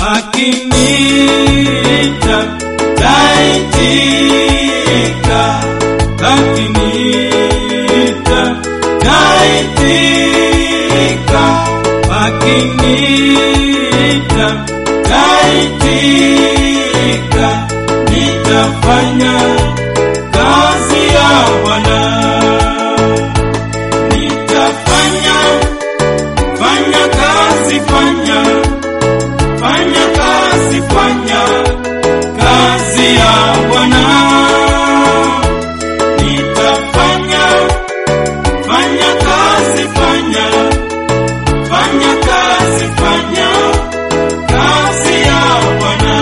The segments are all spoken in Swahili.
akiniita taitika, akiniita taitika, akiniita taitika, nitafanya kazi ya Bwana, nitafanya fanya kazi, fanya fanya kazi, fanya kazi ya Bwana, nitafanya fanya kazi, fanya fanya kazi, fanya kazi ya Bwana.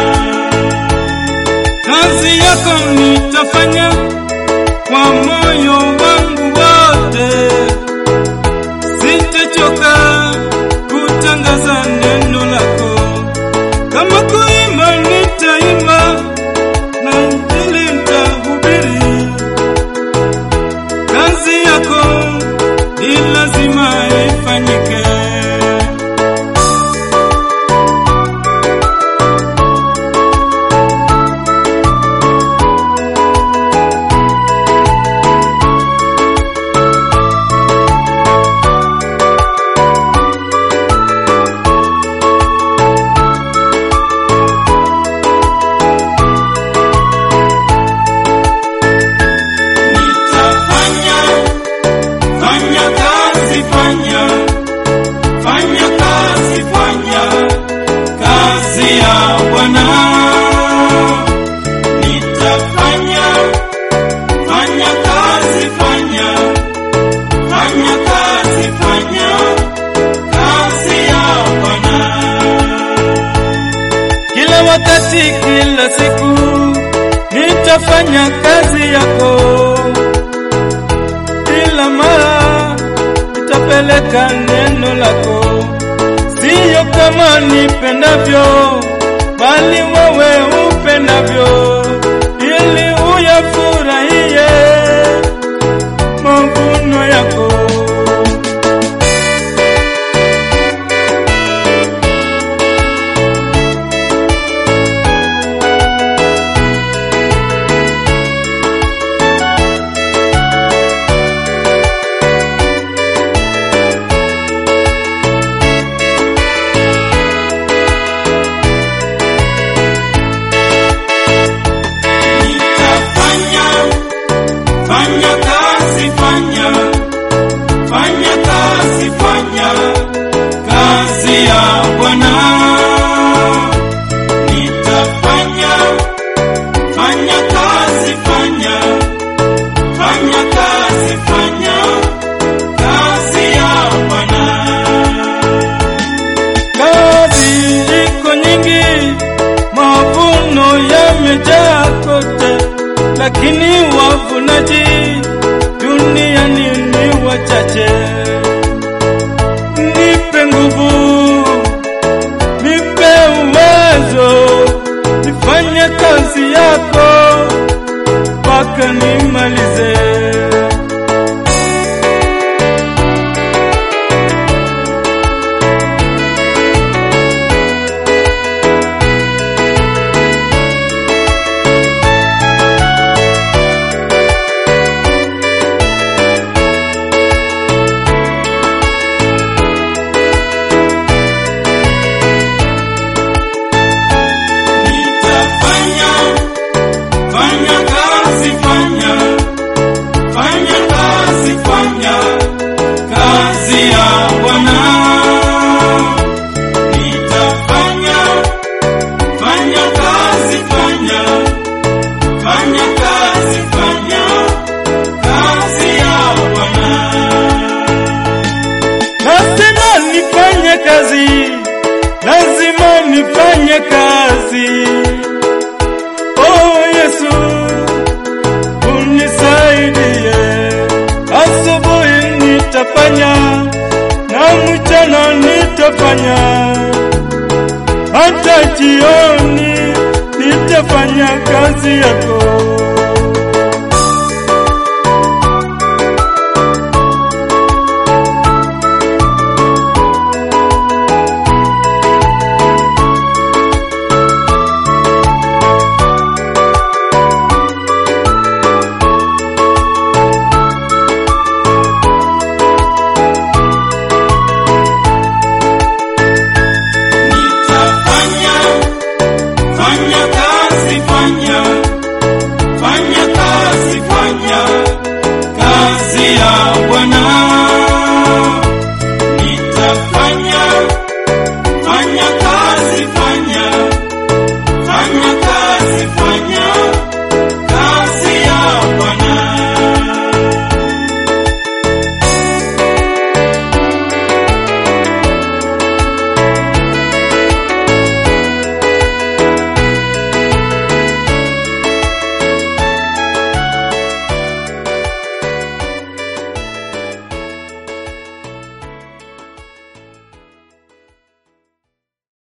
Kazi yako nitafanya kwa moyo wangu wote, sitachoka kutangaza neno lako. Kama kuimba nitaimba, na injili nitahubiri. Kazi yako ni lazima ifanyike. Nitafanya, fanya kazi, fanya, fanya kazi, fanya kazi ya Bwana. Nitafanya, fanya kazi, fanya, fanya kazi, fanya kazi ya Bwana. Kila wakati, kila siku nitafanya kazi yako kila mara nitapeleka neno lako, siyo kama nipendavyo, bali wewe upendavyo, ili uyafurahie mavuno yako. Nitafanya, fanya kazi, fanya, fanya kazi, fanya kazi ya Bwana. Nitafanya, fanya kazi, fanya, fanya kazi, fanya kazi ya Bwana. Kazi iko nyingi, mavuno yamejaa kote, lakini wavunaji duniani ni wachache. Nipe nguvu, nipe uwezo, nifanye kazi yako mpaka nimalize. Nitafanya, fanya kazi, fanya, fanya kazi, fanya kazi ya Bwana. Nitafanya, fanya kazi, fanya, fanya kazi, fanya kazi ya Bwana. Lazima nifanye kazi, lazima nifanye kazi. Oh Yesu, unisaidie. Asubuhi nitafanya na mchana nitafanya, hata jioni nitafanya kazi yako. nitafanya